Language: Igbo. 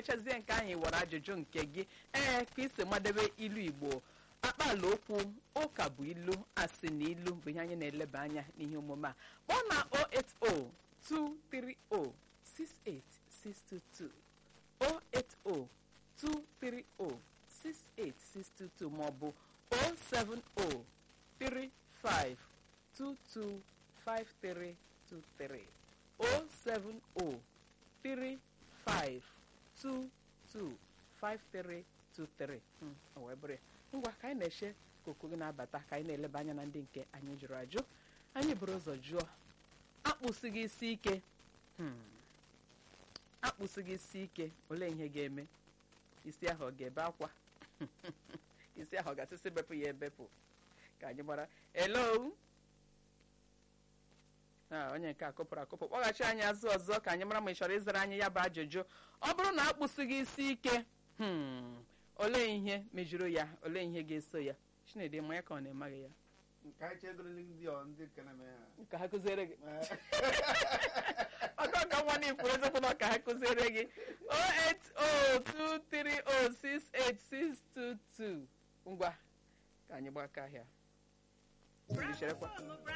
mechazie nke ahụ ịwara ajụjụ nke gị ee ka isi madebe ilu igbo akpala okwu ụka bụ ilu asị na ilu bụ ihe anyị na-eleba anya n'ihe omume a kpọọ na 08023068622 08023068622 maọbụ 07035225323 07035225323 o wee bụrụ ya ngwa ka anyị na-eche ka oku gị na-abata ka anyị na-eleba anya na ndị nke anyị jụrụ ajụ anyị buru ụzọ jụọ akpụsịghị isi ike Hmm. akpụsịghị isi ike olee ihe ga-eme isi ahụ ọ ga-ebe akwa isi ahụ ọ ga-asịsị bepụ ya ebepụ ka anyị gbara hello a onye nke a kụpụrụ akụpụ kpọghachi anyị azụ ọzọ ka anyị mara ma ị chọrọ ịzara anyị ya bụ ajụjụ ọ bụrụ na akpụsịghị isi ike hmm, olee ihe mejuru ya olee ihe ga-eso ya chinedu ma ya ka ọ na-emaghị ya Ka anyị chegoro ndị ọ ndị nke na-eme ha. ka ha kụziere gị ọkọ ka nwa na ifuru eziokwu na ka ha kụziere gị 08023068622 ngwa ka anyị gbaka ahịa cherekwa